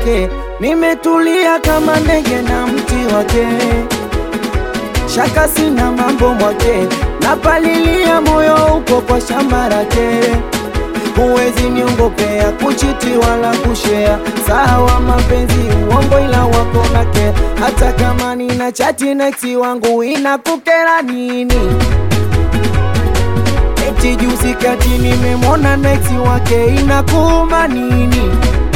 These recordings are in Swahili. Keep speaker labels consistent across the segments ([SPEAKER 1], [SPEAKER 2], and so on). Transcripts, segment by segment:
[SPEAKER 1] wake, nimetulia kama ndege na mti wake, shaka sina mambo mwake, napalilia moyo uko kwa shamba lake huwezi niongopea kuchiti wala kushea, sawa mapenzi uongo, ila wako nake. Hata kama nina chati na ex wangu inakukera nini? Eti juzi kati nimemwona na ex wake inakuuma nini?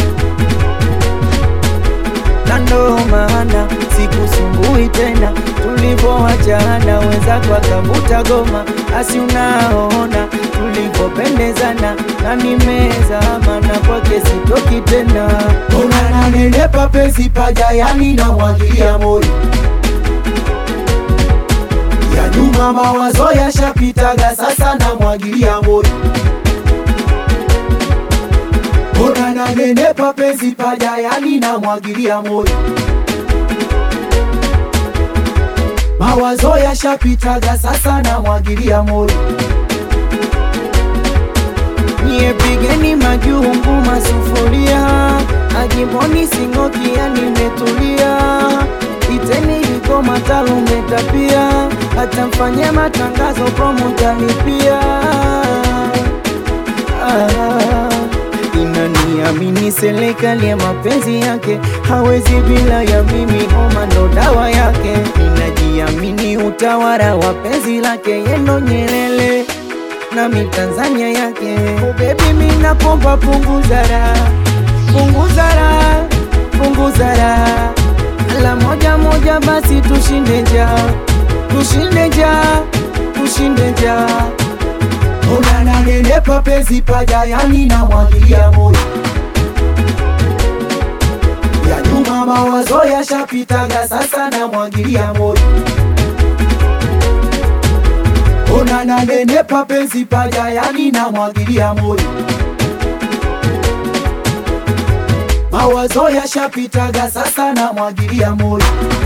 [SPEAKER 1] na ndo maana sikusumbui tena, tulivyoachana wenzako akavuta goma, asi unaona tulivyopendezana, na nimezama na kwake sitoki tena.
[SPEAKER 2] Unananenepa penzi paja, yani namwagilia moyo ya nyuma, mawazo yashapitaga, sasa namwagilia moyo. Unananenepa penzi paja, yani namwagilia moyo mawazo yashapitaga, sasa namwagilia moyo.
[SPEAKER 1] Nyie pigeni majungu masufuria, ajimboni sing'okia, nimetulia. Iteni liko matalumeta pia, hata mfanye matangazo promo talipia. Ah, inaniamini serikali ya mapenzi yake, hawezi bila ya mimi, homa ndo dawa yake. Inajiamini utawala wa penzi lake, yendo Nyerere nami Tanzania yake. Oh baby, mimi nakomba punguza raha, punguza raha, punguza raha, la moja moja basi tushinde njaa, tushinde njaa, tushinde njaa.
[SPEAKER 2] Unananenepa penzi paja, yani namwagilia moyo ya nyuma, mawazo yashapitaga, sasa namwagilia moyo. Unananenepa penzi paja, yani namwagilia moyo mawazo yashapitaga, sasa namwagilia moyo.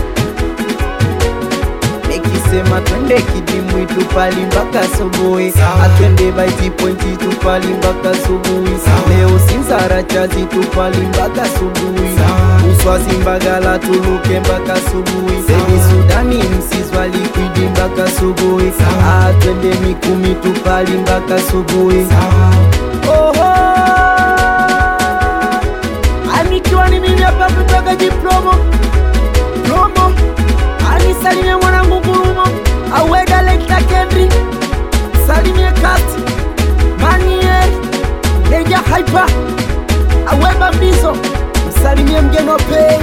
[SPEAKER 1] Nikisema twende kidimwi tupali mpaka asubuhi,
[SPEAKER 2] Sawa.
[SPEAKER 1] atwende baiti pointi tupali mpaka asubuhi,
[SPEAKER 2] Sawa.
[SPEAKER 1] leo Sinzara chazi tupali mpaka asubuhi,
[SPEAKER 2] Sawa.
[SPEAKER 1] Uswazi Mbagala tuluke mpaka asubuhi,
[SPEAKER 2] Sawa.
[SPEAKER 1] Sedi Sudani Msizwa Likwidi mpaka asubuhi,
[SPEAKER 2] Sawa.
[SPEAKER 1] atwende Mikumi tupali mpaka asubuhi. Oho, anikiwa ni mimi hapa kutoka Jipromo promo, anisalimie mwanangu Ngurumo, awega lekta Kendri, salimie kati Manier, Deja Hyper, aweba Mbizo, msalimie mgeni wa pei